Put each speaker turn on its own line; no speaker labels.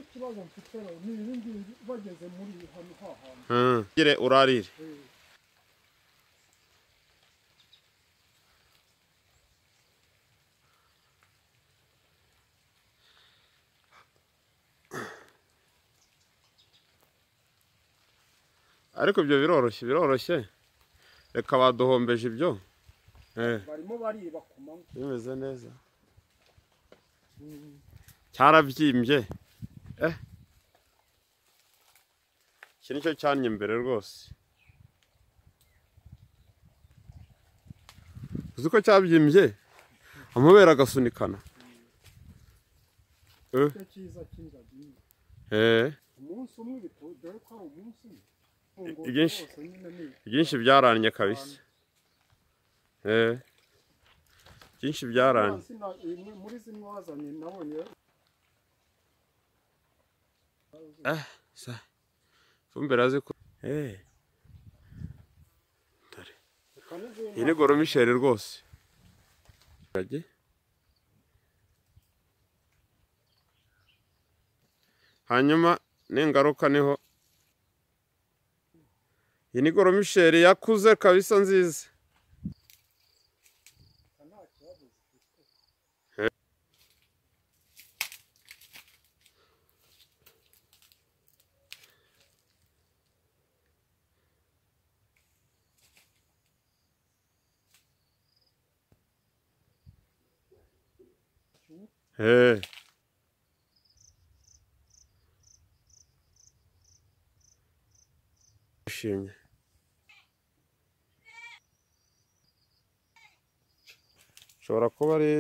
ikibazo mfitero ni ibi ngibi bageze muri hano ha hantu
gire urarire ariko ibyo biroroshye biroroshye reka baduhombeje ibyo Eh,
barimo bariba ku manywa
bimeze neza cyarabyimbye eh iki nicyo cyannye mbere rwose uzi ko cyabyimbye amabere agasunikana
icyo cyiza cy'ingagi
eh
umunsi umwe bito dore ko ari umunsi umwe
Ibyinshi.
Rwose nyine ni
byinshi byaranye kabisa eh byinshi byaranye
Hasi na- imwe muri zimwe wazanye nabonye
ifumbire azi ko eh iyi
kanizina
ni goromisheri rwose hanyuma ningaruka niho iyi ni goromisheri yakuze kabisa nziza
nta kibazo
Hey. Yishimye. Ushobora kuba ari